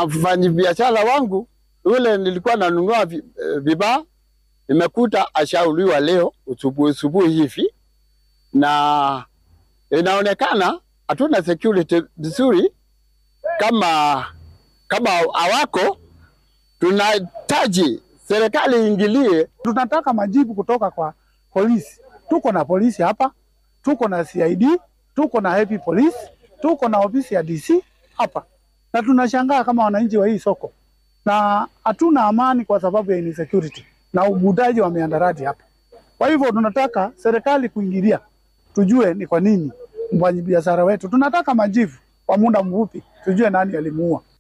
na mfanyabiashara wangu yule nilikuwa nanunua vi- eh, vibaa, nimekuta ashauliwa leo usubuhi usubuhi hivi, na inaonekana hatuna security vizuri kama kama hawako. Tunahitaji serikali iingilie Tunataka majibu kutoka kwa polisi. Tuko na polisi hapa, tuko na CID, tuko na Happy Police, tuko na ofisi ya DC hapa, na tunashangaa kama wananchi wa hii soko, na hatuna amani kwa sababu ya insecurity na ubudaji wa miandarati hapa. Kwa hivyo tunataka serikali kuingilia, tujue ni kwa nini mfanyabiashara wetu. Tunataka majibu kwa muda mfupi, tujue nani alimuua.